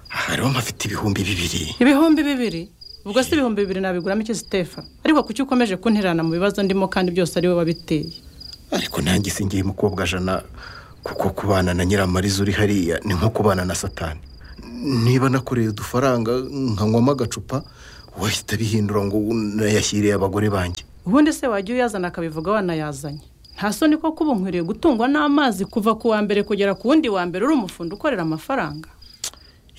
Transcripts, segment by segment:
hariho mpafite ibihumbi bibiri ibihumbi bibiri ubwo si ibihumbi bibiri nabiguramo iki sitefa ariko kuki ukomeje kunterana mu bibazo ndimo kandi byose ari wowe wabiteye ariko nanjye singiye mukobwa jana kuko kubana na nyiramariza uri hariya ni nko kubana na satani niba nakoreye udufaranga nkanywamo agacupa wahita bihindura ngo nayashyiriye abagore banjye ubundi se wajya uyazana akabivuga wanayazanye nta soni ko kuba unkwiriye gutungwa n'amazi kuva ku wa mbere kugera ku wundi wa mbere uri umufundo ukorera amafaranga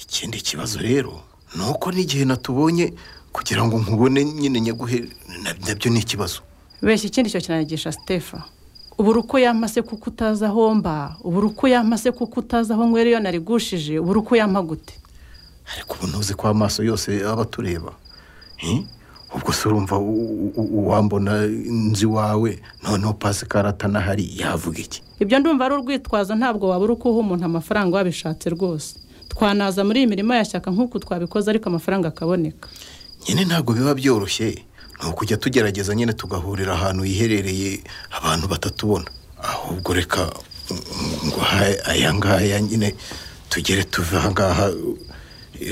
ikindi kibazo rero ni uko n'igihe natubonye kugira ngo nkubone nyine nyaguhe nabyo ni ikibazo beshya ikindi cyo kinanigisha sitefa ubura uko yamase kuko utazi aho mba ubura uko yamase kuko utazi aho nywera iyo narigushije ubura uko yampa gute ariko ubu ntuzi ko amaso yose aba atureba ubwo se urumva uwambona inzu iwawe noneho pasikara atanahari yavuga iki ibyo ndumva ari urwitwazo ntabwo wabura uko uha umuntu amafaranga wabishatse rwose twanaza muri iyi mirimo yashyaka nk'uko twabikoze ariko amafaranga akaboneka nyine ntabwo biba byoroshye ni ukujya tugerageza nyine tugahurira ahantu hiherereye abantu batatubona ahubwo reka ngo aya ngaya nyine tugere tuve aha ngaha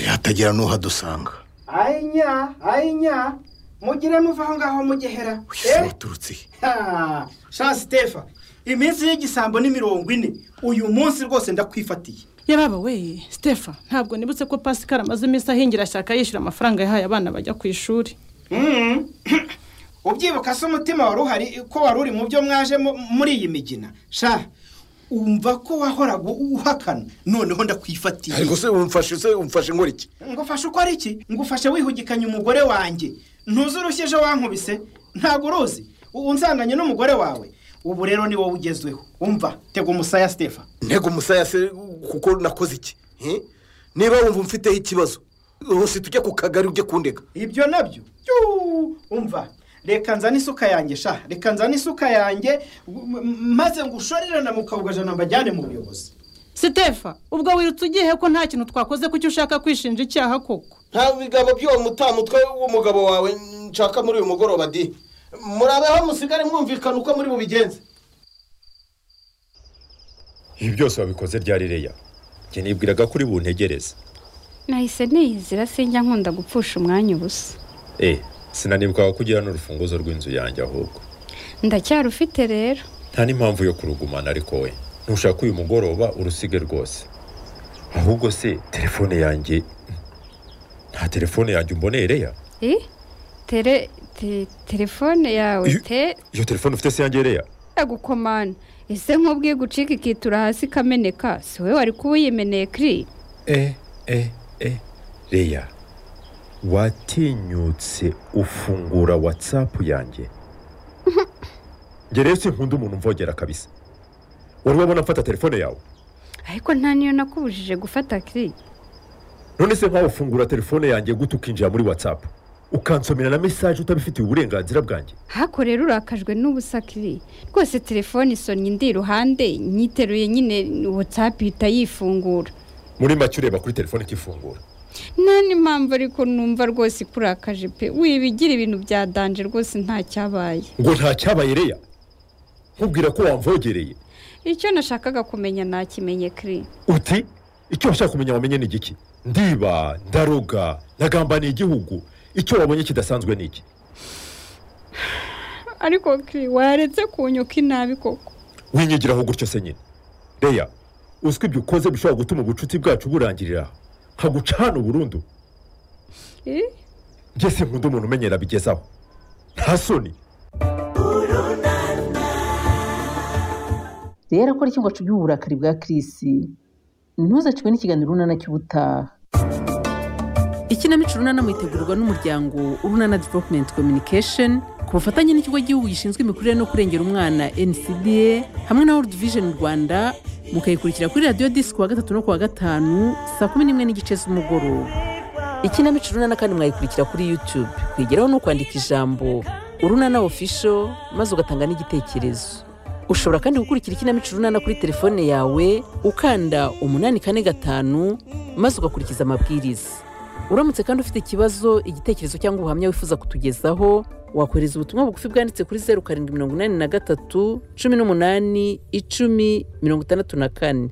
hatagira n'uhadusanga ayinya ayinya mugire muva aho ngaho mugehera uyu uturutse shansi tefa iminsi y'igisambo ni mirongo ine uyu munsi rwose ndakwifatiye yababa we sitefa ntabwo nibutse ko pasikara amaze iminsi ahingira shyaka yishyura amafaranga yahaye abana bajya ku ishuri ubyibuka se umutima wari uhari ko wari uri mu byo mwaje muri iyi migina sha wumva ko wahoraga uhakana noneho ndakwifatiye ariko se umfashe se umfashe ngo iki ngo ufashe uko ari iki ngo ufashe wihugikanye umugore wanjye ntuzi urushye ejo wankubise ntabwo uruzi unsanganye n'umugore wawe ubu rero ni wowe ugezweho umva tega umusaya sitefa ntego umusaya se kuko nakoze iki niba wumva mfiteho ikibazo hose tujya ku kagari ujye kundega ibyo nabyo umva reka nzane isuka yanjye sha reka nzane isuka yanjye maze ngo ushorere na mukabugajana mbajyane mu buyobozi sitefa ubwo wirutse ugiye ko nta kintu twakoze kuki ushaka kwishinja icyaha koko nta bigabo by'uwo mutamutwe w'umugabo wawe nshaka muri uyu mugoroba di murabeho musigare mwumvikana uko muri bubigenze ibi byose wabikoze ryari reya njye nibwiraga ko uri buntegereze nahise niyizira sinjya nkunda gupfusha umwanya ubusa eee sinanibwaga ko ugira n'urufunguzo rw'inzu yanjye ahubwo ndacyarufite rero nta n'impamvu yo kurugumana ariko we ntushaka uyu mugoroba urusige rwose ahubwo se telefone yanjye nta telefone yanjye umboneye reya tere telefone yawe te iyo telefone ufite se yanjye reya yagukomana ese nk'ubwiye gucika ikitura hasi ikameneka si we wari kuba uyimeneye kiri e e e reya watinyutse ufungura watsapu yanjye njye rero sinkunda umuntu mvogera kabisa wari wabona mfata telefone yawe ariko nta niyo nakubujije gufata kiri none se nkawe ufungura telefone yanjye gute ukinjira muri watsapu ukansomera na mesaje utabifitiye uburenganzira bwanjye hako rero urakajwe n'ubusa kiri rwose telefone isonye indi iruhande nyiteruye nyine watsapu ihita yifungura muri make ureba kuri telefone ikifungura nta n'impamvu ariko numva rwose ikurakaje pe wibigira ibintu bya danje rwose nta cyabaye ngo nta cyabaye reya nkubwira ko wamvogereye icyo nashakaga kumenya nakimenye kiri uti icyo washaka kumenya wamenye ni igiki ndiba ndaroga ntagambaniye igihugu icyo wabonye kidasanzwe ni iki ariko kiri waretse kunyuka inabi koko winyigiraho gutyo se nyine reya uzwi ibyo ukoze bishobora gutuma ubucuti bwacu burangirira nkagucana burundu ngeze nkunda umuntu umenyera bigezaho nta soni rero akora icyumba cy'uburakari bwa kirisi ntuzakirwe n'ikiganiro runana cy'ubutaha ikinamico runana mwitegurwa n'umuryango urunana developumenti kominikesheni ku bufatanye n'ikigo gihugu gishinzwe imikurire no kurengera umwana ncda hamwe na world vision rwanda mukayikurikira kuri radiyo disi ku wa gatatu no ku wa gatanu saa kumi n'imwe n'igice z'umugoroba ikinamico runana kandi mwayikurikira kuri yutube kwigeraho no kwandika ijambo urunana ofisho maze ugatanga n'igitekerezo ushobora kandi gukurikira ikinamico runana kuri telefone yawe ukanda umunani kane gatanu maze ugakurikiza amabwiriza uramutse kandi ufite ikibazo igitekerezo cyangwa ubuhamya wifuza kutugezaho wakohereza ubutumwa bugufi bwanditse kuri zeru karindwi mirongo inani na gatatu cumi n'umunani icumi mirongo itandatu na kane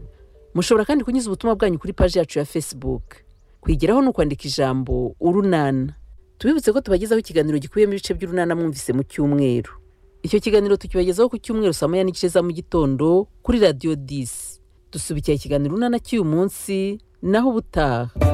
mushobora kandi kunyuza ubutumwa bwanyu kuri paji yacu ya fesibuke kwigiraho ni ukwandika ijambo urunana tubibutse ko tubagezaho ikiganiro gikubiyemo ibice by'urunana mwumvise mu cyumweru icyo kiganiro tukibagezaho ku cyumweru saa moya n'igice za mu gitondo kuri radiyo disi dusubikira ikiganiro urunana cy'uyu munsi naho ubutaha